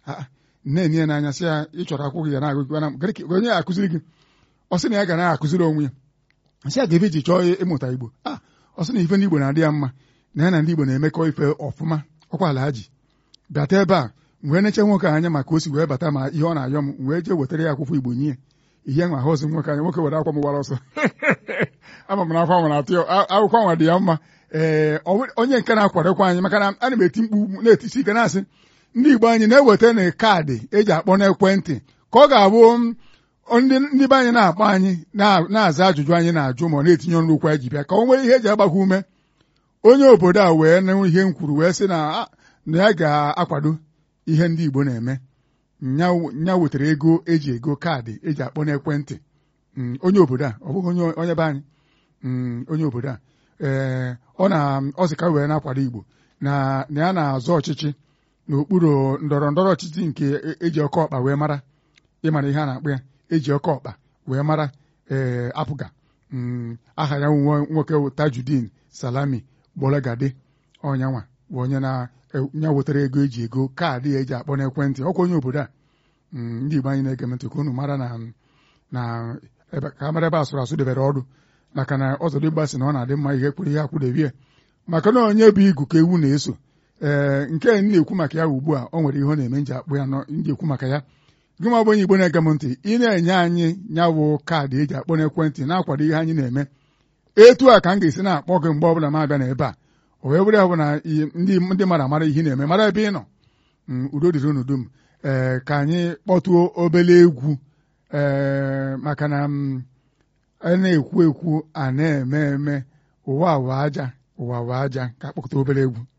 nne-enye ya n'anya sị ya ị chọrọ akwụkwọ ya na-agụ onye ya akụziri gị ọ sị na ya ga na-akụziri onwe ya nsị ya ga-ebe ji chọọ ịmụta Igbo a ọ sị na ife ndị Igbo na-adị ya mma na ya na ndị Igbo na-emekọ ife ọfụma ọkwa ala ji bịata ebe a wee neche nwoke anya maka o si wee bata ma ihe ọ na-ayọ m wee jee wetara ya akwụkwọ Igbo nye ihe nwa ahụzi nwoke anya nwoke were akwa m gbara ọsọ ama m na akwa nwere atụ akwụkwọ nwa dị ya mma ee onye nke na-akwadokwa anyị maka na ana m eti mkpu na-etisi ike na-asị ndị Igbo anyị na-eweta na kaadị eji akpọ n'ekwentị ka ọ ga-abụ ndị be anyị na-akpọ anyị na-aza ajụjụ anyị na-ajụ ma ọ na-etinye ọnụ okwu anyị ji bịa ka o nwee ihe eji agbakwa ume onye obodo a wee nụ ihe m kwuru wee sị na ya ga-akwado ihe ndị Igbo na-eme nya wetara ego eji ego kaadị eji akpọ n'ekwentị onye obodo a ọ bụghị onye be anyị onye obodo a ee ọ na ọ sị ka wee na-akwado Igbo na ya na-azọ ọchịchị n'okpuru ndọrọ ndọrọ ọchịchị nke eji ọkọ ọkpa wee mara ịmara ihe a na-akpọ ya eji ọkọ ọkpa wee mara ee apụga aha ya nwoke Tajudeen Salami Gbolagade ọnyanwa bụ onye na-nya wetara ego eji ego kaadị ya eji akpọ n'ekwentị ọkwa onye obodo a ndị Igbo anyị na-ege ntị ka unu mara na na ka mara ebe asụrụ asụ debere ọdụ maka na ọzọdịgba sị na ọ na-adị mma ihe kwuru ihe akwụdebie maka na onye bụ igu ka ewu na-eso ee nke m na-ekwu maka ya ugbu a o nwere ihe ọ na-eme nji akpụ ya nji ekwu maka ya gị ma bụ onye Igbo na-ege m ntị ị na-enye anyị nyawụ kaadị eji akpọ n'ekwentị na-akwado ihe anyị na-eme etu a ka m ga-esi na-akpọ gị mgbe ọbụla m abịa n'ebe a o wee bụrụ ya bụ na ndị mmadụ amara ihe na-eme mara ebe ị nọ udo dịrị unu dum ee ka anyị kpọtuo obele egwu ee maka na a na-ekwu ekwu a na-eme eme ụwa wa aja ụwa wa aja ka akpọkọta obere egwu